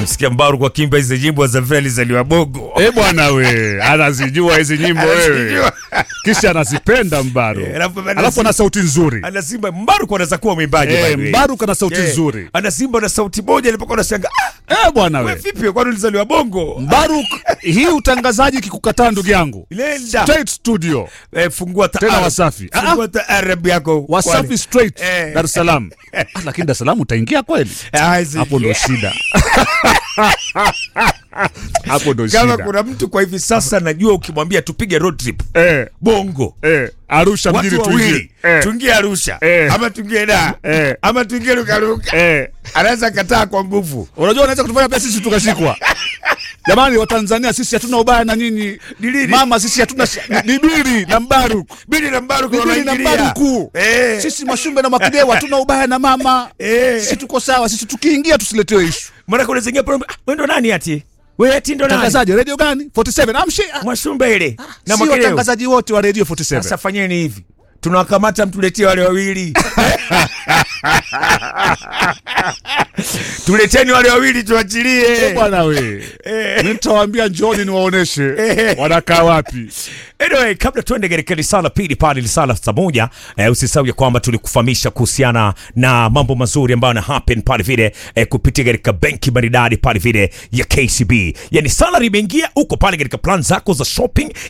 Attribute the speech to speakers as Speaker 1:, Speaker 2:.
Speaker 1: Nimemsikia Mbaru kwa kimba hizi nyimbo za vile alizaliwa Bongo.
Speaker 2: Eh bwana we, anazijua hizi nyimbo wewe.
Speaker 1: Anazijua.
Speaker 2: Kisha anazipenda Mbaru.
Speaker 1: Eh, alafu ana-
Speaker 2: Alafu ana sauti nzuri.
Speaker 1: Ana Simba Mbaru kwa anaweza kuwa mwimbaji by
Speaker 2: Eh,
Speaker 1: the way.
Speaker 2: Mbaru kana sauti
Speaker 1: Eh,
Speaker 2: nzuri.
Speaker 1: Ana Simba na sauti moja nilipokuwa nashangaa. Ah,
Speaker 2: Eh bwana
Speaker 1: wewe
Speaker 2: we.
Speaker 1: vipi kwani ulizaliwa Bongo?
Speaker 2: Mbaru hii utangazaji kikukataa ndugu yangu.
Speaker 1: Nenda.
Speaker 2: Straight studio.
Speaker 1: Eh, fungua ta
Speaker 2: Tena
Speaker 1: Arab.
Speaker 2: Wasafi. Ah,
Speaker 1: Fungua ta Arab yako.
Speaker 2: Wasafi
Speaker 1: Kwani.
Speaker 2: straight
Speaker 1: Eh.
Speaker 2: Dar es Salaam. Ah, Lakini Dar es Salaam utaingia kweli?
Speaker 1: Ah, hizi-
Speaker 2: Hapo ndo shida. Hapo ndo
Speaker 1: Kama
Speaker 2: shida.
Speaker 1: kuna mtu kwa hivi sasa najua ukimwambia tupige road trip
Speaker 2: Eh,
Speaker 1: Bongo.
Speaker 2: eh, Arusha mjini
Speaker 1: Watu
Speaker 2: tuingie.
Speaker 1: wawili
Speaker 2: Eh,
Speaker 1: tuingie Arusha
Speaker 2: Eh.
Speaker 1: ama tuingie da
Speaker 2: Eh.
Speaker 1: ama tuingie Lukaluka,
Speaker 2: eh.
Speaker 1: anaweza kataa kwa nguvu.
Speaker 2: Unajua unaweza kutufanya pia sisi tukashikwa. Jamani wa Tanzania sisi hatuna ubaya na nyinyi.
Speaker 1: Ni lini?
Speaker 2: Mama sisi hatuna sh- ni Bibili na Mbaruk.
Speaker 1: Bili na Mbaru kwa
Speaker 2: Bibili na
Speaker 1: wanaingilia.
Speaker 2: Mbaruku.
Speaker 1: Eh.
Speaker 2: Sisi Mwashumbe na Mwakidewa hatuna ubaya na mama.
Speaker 1: Eh.
Speaker 2: Sisi tuko sawa. Sisi tukiingia tusiletewe issue.
Speaker 1: Maana kuna zingine program, ah, wewe ndo nani ati? Wewe ati ndo nani?
Speaker 2: Tangazaji radio gani? 47. Amshi.
Speaker 1: Mwashumbe ile. Na
Speaker 2: Si
Speaker 1: Mwakeleo.
Speaker 2: watangazaji wote wa radio 47.
Speaker 1: Sasa fanyeni hivi. Tunawakamata mtuletee wale wawili. Tuleteni wale wawili tuachilie.
Speaker 2: Bwana we. Mimi nitawaambia njooni niwaoneshe
Speaker 1: Eh.
Speaker 2: wanakaa wapi.
Speaker 1: Anyway, kabla tuende katika risala pili pale risala saa moja eh, usisahau ya kwamba tulikufahamisha kuhusiana na mambo mazuri ambayo yana happen pale vile eh, kupitia katika benki maridadi pale vile ya KCB. Yani salary imeingia uko pale katika plan zako za shopping